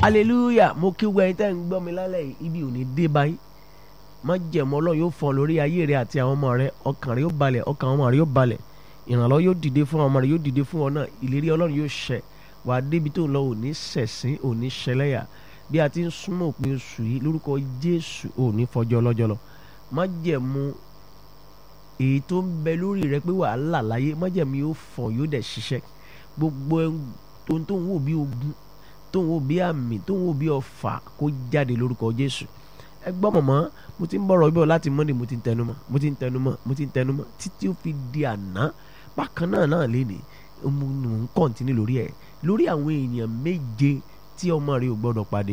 hallelujah mo kí wẹ́n tẹ́ ń gbọ́ mi lálẹ́ yìí ibi ò ní dé báyìí má jẹ̀mọ́ ọlọ́run yóò fọ́n lórí ayé rẹ àti àwọn ọmọ rẹ ọkàn rẹ yóò balẹ̀ ọkàn ọmọ rẹ yóò balẹ̀ ìrànlọ́wọ́ yóò dìde fún ọmọ rẹ yóò dìde fún ọ náà ìlérí ọlọ́run yóò ṣẹ wà á débi tó ń lọ òní ṣẹ̀sín òní ṣẹlẹ́yà bí a ti ń súnmọ́ òpin oṣù yìí lórúkọ jésù òní fọjọ́ lọ́jọ́ lọ má jẹ̀mú èyí tó ń bẹ lórí rẹ pé wàhálà láyé má jẹ̀mú yóò fọ̀ yóò dẹ̀ ṣiṣẹ́ gbogbo ohun tó ń wò bí ogun tó ń wò bí àmì tó ń wò bí ọfà kó jáde lórúkọ jésù ẹ gbọ́ mọ̀mọ́ mo ti ń bọ̀rọ̀ ibẹ̀ láti monday mo ti ń tẹnumọ́ mo ti ń tẹnumọ́ mo ti ń tẹnumọ́ títí ó fi di àná bákan náà náà lé ní mo ń kọ́ntínú lórí ẹ̀ lórí àwọn èèyàn méje tí ọmọ rẹ ò gbọ́dọ̀ pàdé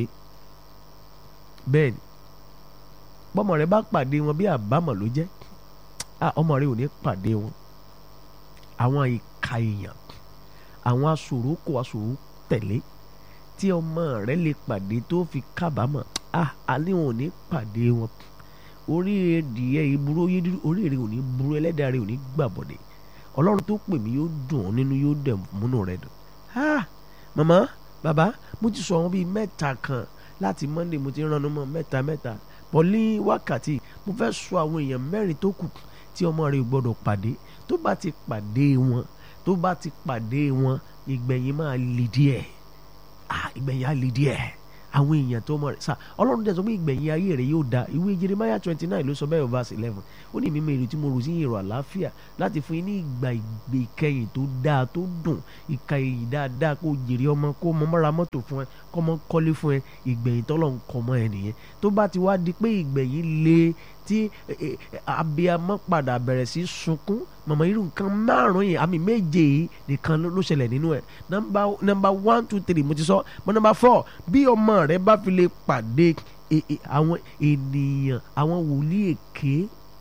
bẹ́ẹ̀ ni bọ́mọ rẹ bá pàdé wọn bí àbámọ̀ ló jẹ́ ọmọ rẹ ò ní pàdé wọn àwọn ìka èèyàn àwọn aṣòro kò aṣòro tẹ̀lé tí ọmọ rẹ lè pàdé tó fi kábàámọ̀ ah alẹ́ wọn ò ní pàdé wọn oríire dìé ìburú oríire ò ní burú ẹlẹ́dàá rẹ ò ní gbàbọ̀dẹ̀ ọlọ́run tó pè mí yóò dùn ọ́ nínú yóò dẹ̀ múnú rẹ dùn ah màmá bàbá mo ti sọ àwọn bíi mẹ́ta kan láti monday mo ti ránu mọ́ mẹ́ta mẹ́ta pọ̀lí wákàtí mo fẹ́ sọ àwọn èèyàn mẹ́rin tó kù tí ọmọ rẹ gbọ́dọ̀ pàdé tó bá ti pàdé wọn tó bá ti pàdé wọn ìgbẹ̀yìn máa le díẹ̀ ah ìgbẹ̀yìn á le díẹ̀ àwọn èèyàn tó mọ̀ rẹ̀ sá ọlọ́run dẹ̀ sọ pé ìgbẹ̀yìn ayé rẹ̀ yóò da ìwé jeremiah twenty nine ló sọ bẹ́ẹ̀ verse eleven ó ní mímọ èrè tí mo rò sí èrò àlàáfíà láti fún yín ní ìgbà ìgbè ìkẹyìn tó dáa tó dùn ìka èyí dáadáa kó jèrè ọmọ kó mọ mọ́ra mọ́tò fún ẹ kó mọ kọ́lé fún ẹ ìgbẹ̀yìn tọ́lọ̀ ń kọ́ mọ́ ẹ nìyẹn tó bá ti wá di pé ìgbẹ̀yìn le tí abiyamọ padà bẹ̀rẹ̀ sí sunkún mọ̀mọ́ irú nǹkan márùn-ún yìí àmì méje yìí nìkan ló ṣẹlẹ̀ nínú ẹ̀ nọ́mbà nọ́mbà one two three mo ti sọ mọ́ nọ́mbà four bí ọmọ rẹ bá fi lè pàdé àwọn ènìyàn àwọn wòlíì èké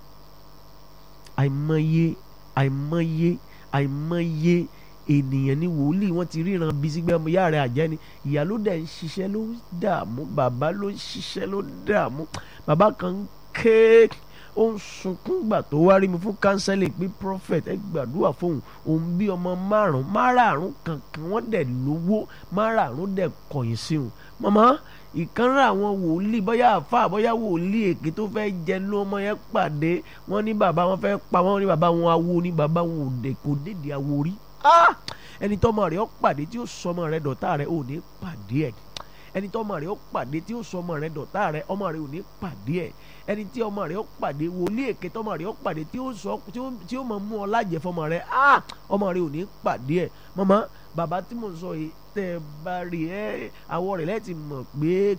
àìmọye àìmọye àìmọye ènìyàn ní wòlíì wọn ti ríran bí sígbẹ́ ọmọ ìyá rẹ̀ àjẹ́ ni ìyá ló dẹ̀ ń ṣiṣẹ́ ló ń dààmú bàbá ló ń ṣiṣẹ́ ló ń dààmú bàbá kan ń ké ó ń sunkún gbà tó wá rí mi fún kánsẹ́lì pé prophet ẹ gbàdúrà fóun òun bí ọmọ márùn márààrún kankan wọ́n dẹ̀ lówó márààrún dẹ̀ kọ̀yìn sí òun màmá ìkànnì àwọn wòlíì bóyá àfa bóyá wòlíì èké tó fẹ́ jẹ ló ọmọ yẹn pàdé wọ́n ní bàbá wọn fẹ́ pa wọ́n ní bàbá wọn awo ní bàbá wọn òde kò dédé awo rí ẹni tọ́mọ rẹ̀ ó pàdé tí ó sọmọ rẹ̀ dọ̀tá rẹ̀ ò ní pàdé ẹ̀ ẹni tí ọmọ rẹ ó pàdé tí ó sọ ọmọ rẹ dọ̀tá rẹ ọmọ rẹ ò ní pàdé ẹ̀ ẹni tí ọmọ rẹ ó pàdé wòlíì èké tí ọmọ rẹ ó pàdé tí ó sọ tí ó mọ mú ọ lájẹ fọmọ rẹ ọmọ rẹ ò ní pàdé ẹ̀ màmá bàbá tí mo sọ yìí tẹ́ ẹ bá rí ẹ àwọ̀ rẹ̀ lẹ́ẹ̀tì mọ̀ pé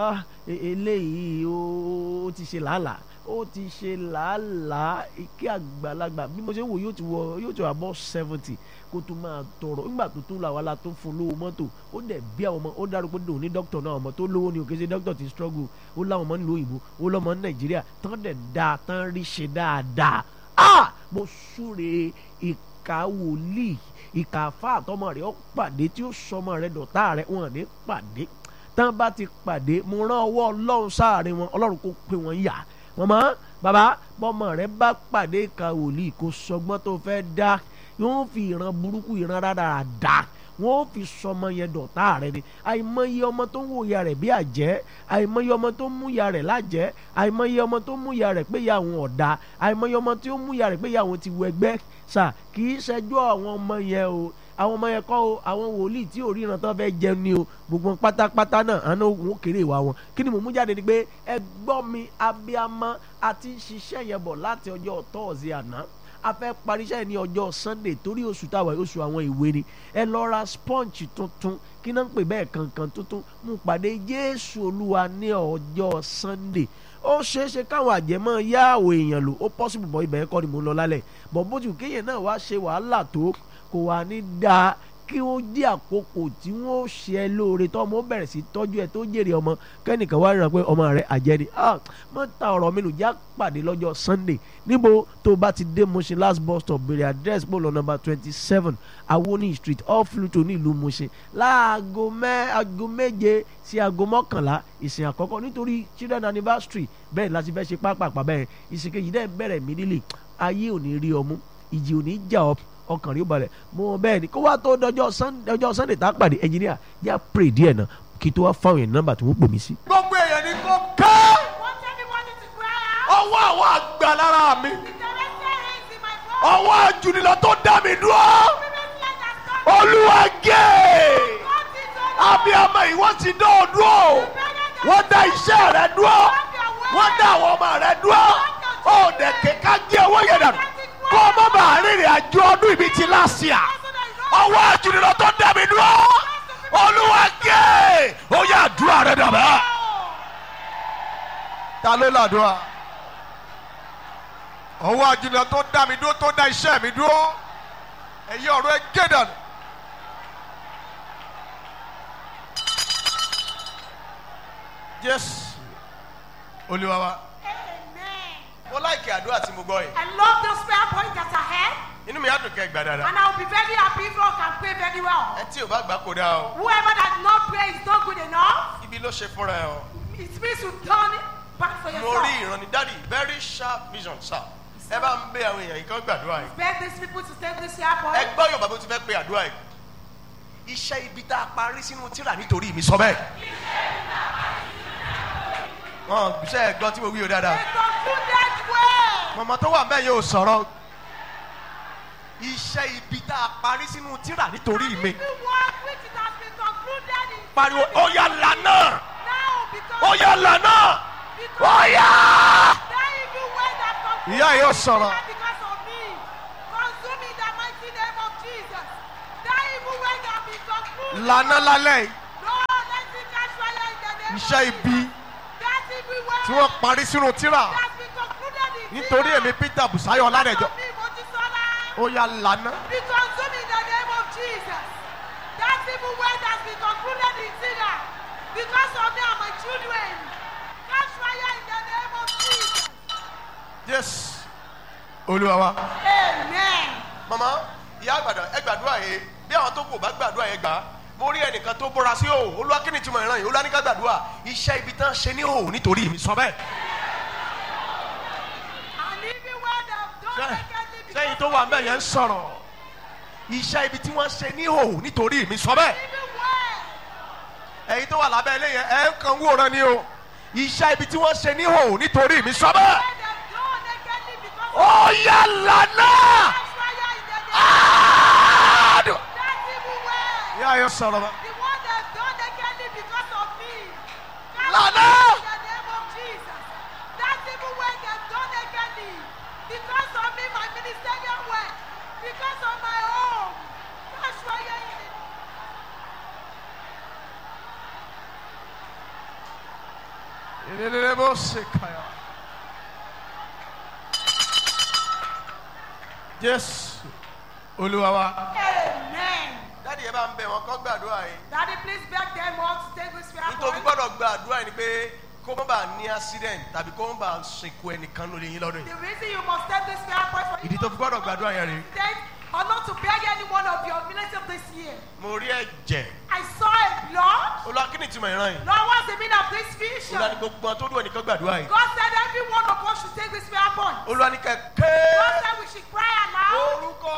eléyìí ó ti ṣe làálàá ó ti ṣe làálàá ike àgbàlagbà bí mo ṣe ń wò yóò ti wọ yóò ti wà bọ́ seventy kó tó máa tọrọ nígbà tó tó làwọn ala tó fún lówó mọ́tò ó dẹ̀ bí àwọn ọmọ ó dárúkọ dòun ní dókítà náà ọmọ tó lówó ni òkè ṣe dókítà ti struggle ó láwọn ọmọ nílùú òyìnbó ó lọ́mọ ní nàìjíríà tán dẹ̀ da tán rí ṣe dáadáa ah mo súre ìka wòlíì ìka àfa àtọmọ rẹ ó pàdé tí ó sọmọ rẹ dọ̀tá rẹ wọn ní pàdé tán bá ti pàdé mo rán ọwọ́ ọlọ́run sáàrin wọn ọlọ́run kò pé wọn yà mọ̀mọ́ bàbá bọ́mọ rẹ bá pàdé ìka wòlíì kò sọgbọ́n tó fẹ́ dá yóò fi ìran burúkú ìran rárá dá wọn ò fi sọmọ yẹn dọ̀tá rẹ ni àìmọye ọmọ tó ń wò ya rẹ̀ bí àjẹ́ àìmọye ọmọ tó ń mú ya rẹ̀ lájẹ́ àìmọye ọmọ tó ń mú ya rẹ̀ pé ya àwọn ọ̀dà àìmọye ọmọ tó ń mú ya rẹ̀ pé ya àwọn ti wọ ẹgbẹ́ sà kì í ṣẹjọ́ àwọn ọmọ yẹn o àwọn ọmọ yẹn kọ́ o àwọn wòlíì tí ò ríran tán fẹ́ jẹun ni o gbogbo pátápátá náà àná òun kéré ìwà wọn kí ni mò ń mú jáde ni pé ẹ gbọ́ mi abiyamọ àti ṣiṣẹ́ yẹn bọ̀ láti ọjọ́ tọ́ọ̀sì àná a fẹ́ parí iṣẹ́ ní ọjọ́ sunday torí oṣù táwa oṣù àwọn ìwé ni ẹ lọ ra sponge tuntun kí náà ń pè bẹ́ẹ̀ kankan tuntun mú pàdé jésù olúwa ní ọjọ́ sunday ó ṣeé ṣe káwọn àjẹmọ́ yá àwọn èèyàn lò ó possible bọ́ ibẹ̀ kọ́ ni mò ń lọ lálẹ́ bọ̀ bó ti kéèyàn náà wá ṣe wàhálà tó kò wá ní dáa kí ó jẹ́ àkókò tí wọ́n ṣe ẹ lóore tó ọmọ bẹ̀rẹ̀ sí tọ́jú ẹ tó jèrè ọmọ kẹ́nìkan wá ríran pé ọmọ rẹ àjẹni mọ́ ta ọ̀rọ̀ mi nù já pàdé lọ́jọ́ sunday níbo tó bá ti dé Mushin last bus stop bèrè address bó lọ number twenty seven awoni street off Luto ní ìlú Mushin láago mẹ́ aago méje sí aago mọ́kànlá ìsìn àkọ́kọ́ nítorí children anniversary bẹ́ẹ̀ láti fẹ́ ṣe pápápá bẹ́ẹ̀ ìsìn kejì dẹ́ bẹ̀rẹ̀ mí nílé ayé ò ní rí ọmú ìjì ò ní jà ọ́ ọkàn rí ó balẹ̀ mo bẹ́ẹ̀ ni kó wá tó dọjọ́ sunday tá a pàdé ẹnjìníà yá pray díẹ̀ náà kí tó wá fáwọn èèyàn nọ́mbà tí wọ́n pè mí sí. gbogbo èèyàn ní kò ká want everybody to cry out. ọwọ́ àwọn àgbà lára mi The director hands in my phone. ọwọ́ àjùnilọ tó dá mi dúró Previously I has come. olúwa gé Cut it off. abiyamọ ìwọ ti dán ọ dúró wọ́n dá iṣẹ́ rẹ dúró wọ́n dá àwọn ọmọ rẹ dúró ó dẹ̀ kéka gé owó yẹn dànù kó o má bàa rìnrìn àjò ọdún ibi ti láṣìá ọwọ́ àjùnilọ tó dá mi dúró olúwa gé ó yà àdúrà rẹ dàbẹ́. ta ló làdúrà ọwọ́ àjùnilọ tó dá mi dúró tó dá iṣẹ́ mi dúró ẹ̀yin ọ̀rọ̀ ẹ gé dànù. Jésù olúwa wa. Amen. mo láìkí àdúrà tí mo gbọ́ yìí I love those prayer points that I have. inú mi á dùn kẹ́ gbà dáadáa And I will be very happy if you can pray very well. ẹ tí ò bá gbà kó dáa o Whoever does not pray is not good enough. ibi ló ṣe fúnra ẹ o It means you turn it back for mo yourself. rí ìrànní dáàdi very sharp vision sir ẹ bá ń bẹ àwọn èèyàn yìí kán gbàdúrà yìí Beg these people to take this prayer ẹ point. gbọ́ yorùbá bó ti fẹ́ pe àdúrà yìí iṣẹ́ ibi tá a parí sínú tíra nítorí mi sọ bẹ́ẹ̀ wọn ṣe é gbọ́ tí mo wí o dáadáa They concluded well. mọ̀mọ́ tó wà mẹ́yìn ò sọ̀rọ̀ iṣẹ́ ibi tá a parí sínú tíra nítorí mi Every work which it has been concluded in pariwo ó yà lànà now because ó yà lànà because ó yà. that evil way that concluded ìyá yìí ó sọ̀rọ̀. because of me. Consume in the mighty name of Jesus. That evil way that be concluded. lànà lálẹ́ yìí Lord, let it catch fire in the name iṣẹ́ of ibi Jesus. That evil way tí wọ́n parí sínú tíra that be concluded in nítorí Jesus. èmi peter busayo ọládẹjọ Because of me, Mojisola. ó yà lànà Be consumed in the name of Jesus. That evil way that be concluded in Syria. Because of me and my children. Catch fire in the name of Jesus. jésù olúwa wa. Amen. mama ìyá àgbàdo ẹ gbàdúrà yìí bí àwọn tó kù bá gbàdúrà yẹn gbà á mo rí ẹnìkan tó bọ́ra sí òò olúwa kí ni túmọ̀ ìran yìí olúwa ní ká gbàdúrà iṣẹ́ ibi tán ṣe ní òò nítorí mi sọ bẹ́ẹ̀. And even when they've done Ṣé- wickedly because sẹ́yìn tó wà ń bẹ̀ yẹn ń sọ̀rọ̀ iṣẹ́ ibi tí wọ́n ṣe ní òò nítorí mi sọ bẹ́ẹ̀. even when ẹ̀yin tó wà lábẹ́ ilé yẹn ẹ̀ ń kàn wòran ni o iṣẹ́ ibi tí wọ́n ṣe ní òò nítorí mi sọ bẹ́ẹ̀. when they've done wickedly because of ó yà lànà. catch fire in the name Àádùn. that evil way. ìyá yẹn sọ̀rọ̀ bá. The one that done wickedly because of me. Catch Lana! fire in the name of Jesus. That evil way that done wickedly because of me, my ministerial work, because of my home. Catch fire in the Elelele bó ṣe kàyà. Jésù Olúwa wa. Amen. Dáàdi yẹn bá ń bẹ̀ wọ́n kọ́ gbàdúrà yìí. Daddy, please beg them all to take this prayer Nítorí point. gbọ́dọ̀ gbàdúrà yìí ni pé kó má bàa ní accident tàbí kó má bàa sìnkú ẹnìkan lórí yín lọ́dún yìí. The reason you must take this prayer point for Ìdí tó fi gbọ́dọ̀ gbàdúrà yẹn rèé. Then, or not to beg any one of your relatives this year. Mo rí ẹ̀jẹ̀. I saw a blood. Olúwa kí ni ìtumọ̀ ìran yìí? Lord, what's the meaning of this vision? Olúwa ní gbogbo àwọn tó dùn ẹnìkan gbàdúrà yìí. God said every one of us should take this prayer point. Olúwa ní God kẹ̀kẹ́. said we should cry aloud. Orúkọ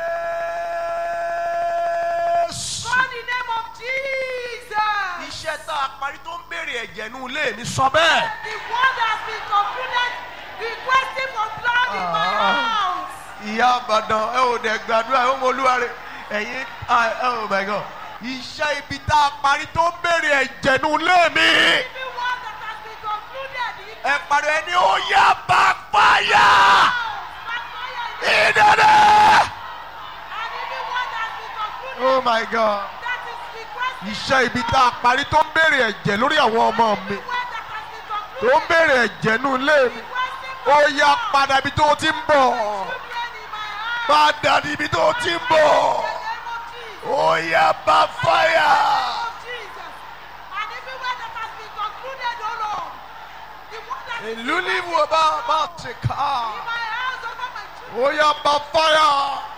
Jésù. Call the name of Jesus. Iṣẹ́ tá a parí tó ń béèrè ẹ̀jẹ̀ nù ilé mi sọ bẹ́ẹ̀. The one that has been concluded requesting for blood in my Ah. house. ìyá àbàdàn ẹ ò dẹ̀ gbàdúrà ẹ ò mọ olúwa rẹ ẹ̀yin ah, oh my God iṣẹ́ ibi tá a parí tó ń béèrè ẹ̀jẹ̀ nù ilé mi Every one that has been concluded in ẹ parí ẹni ó yá bá fàyà house, backfire in the- ìdẹ́dẹ́. and every one that has been concluded oh my God that is requesting iṣẹ́ ibi tá a parí tó ń béèrè ẹ̀jẹ̀ lórí àwọn ọmọ mi one that has been tó concluded ń béèrè ẹ̀jẹ̀ nù ilé mi requesting ó for yá blood. padà ibi tó o ti ń bọ̀ Children in my house. padà níbi tó o ti ń bọ̀ In the name of Jesus. ó yá bá fàyà. of Jesus. And everywhere that has been concluded, oh Lord, the one that is ìlú ní wo bá bá ti ká. in my house over my children. ó yá bá fàyà.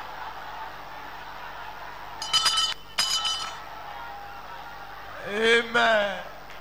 amen.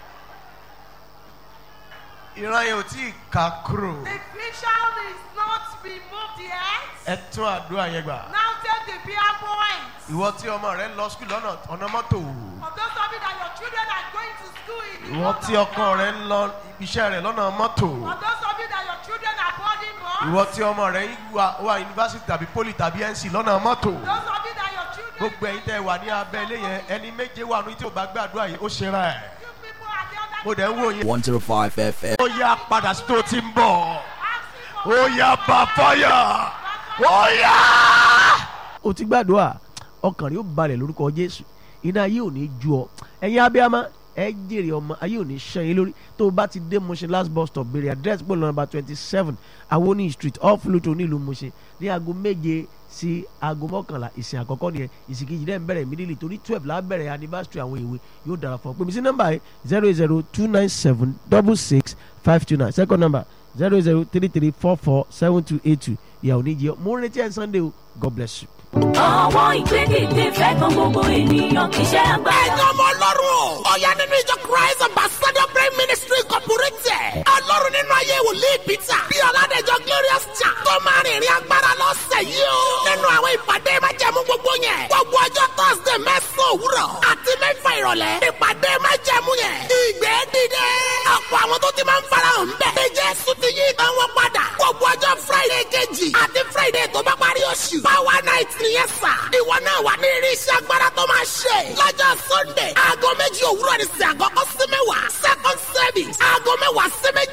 ìran yẹn ò tí ì ká kúrò. The vision is not removed yet. ẹ tún àdúrà yẹn gbà. Now take the prayer point. ìwọ tí ọmọ rẹ ń lọ skul lọ́nà ọ̀nà mọ́tò. Of those of you that your children are going in ìwọ tí ọkọ rẹ ń lọ iṣẹ́ rẹ̀ lọ́nà mọ́tò For those of you that your children are boarding bus, ìwọ tí ọmọ rẹ ń wà wà yunifásitì tàbí poli tàbí nc lọ́nà mọ́tò those of you that your children, gbogbo ẹ̀yin tẹ́ wà ní abẹ́ ilé yẹn ẹni méje wà ní tí o bá gbàdúrà yìí ó ṣera ẹ̀ you people are the under mo dẹ̀ ń wò yín. 105 FM. ó yá padà sí tó ti ń bọ̀ asking for ó yá bá fáyà ó yá. o ti gbàdúrà ọkàn rẹ ó balẹ̀ lórúkọ jésù iná ayé ò ní ju ọ ẹ̀yin abiyamọ ẹ jèrè ọmọ ayé ò ní ṣan yín lórí tó o bá ti dé Mushin last bus stop béèrè address pọ̀ nọ́mbà twenty seven awoni street off Luto nílùú Mushin ní aago méje sí aago mọ́kànlá ìsìn àkọ́kọ́ nìyẹn ìsìn kejì dẹ́ ń bẹ̀rẹ̀ immediately torí twelve la bẹ̀rẹ̀ anniversary àwọn ìwé yóò dára fún ọ pèmí sí nọ́mbà yìí zero eight zero two nine seven double six five two nine second number zero eight zero three three four four seven two eight two ìyàwó níjẹ́ mo ń retí ẹ̀ Sunday o God bless you. àwọn ìgbédìde fẹ́ kan gbogbo ènìyàn kì í ṣe agbára. ẹ̀yin ọmọ ọlọ́run ọ̀yá nínú ìjọ christ ambassador prayer ministry incorporated ọlọ́run nínú ayé wòlíì peter bí ọ̀làdẹ̀jọ glorious cha tó máa rìnrìn agbára lọ́sẹ̀ yìí o nínú àwọn ìpàdé májẹ̀mú gbogbo yẹn gbogbo ọjọ́ thursday mẹ́sàn-án òwúrọ̀ àti mẹ́fà ìrọ̀lẹ́ ìpàdé májẹ̀mú yẹn ìgbé dìde ọ̀pọ̀ àwọn tó ti máa ń farahàn ń bẹ̀ ní jésù ti yí ìtàn wọn padà gbogbo ọjọ́ friday kejì àti friday tó bá parí oṣù power night nìyẹn sà ìwọ náà wà ní irinṣẹ́ agbára tó máa ṣe lọ́jọ́ sunday aago méjì òwúrọ̀ ní sí àkọ́kọ́ sí mẹ́wàá second service aago mẹ́wàá sí méjì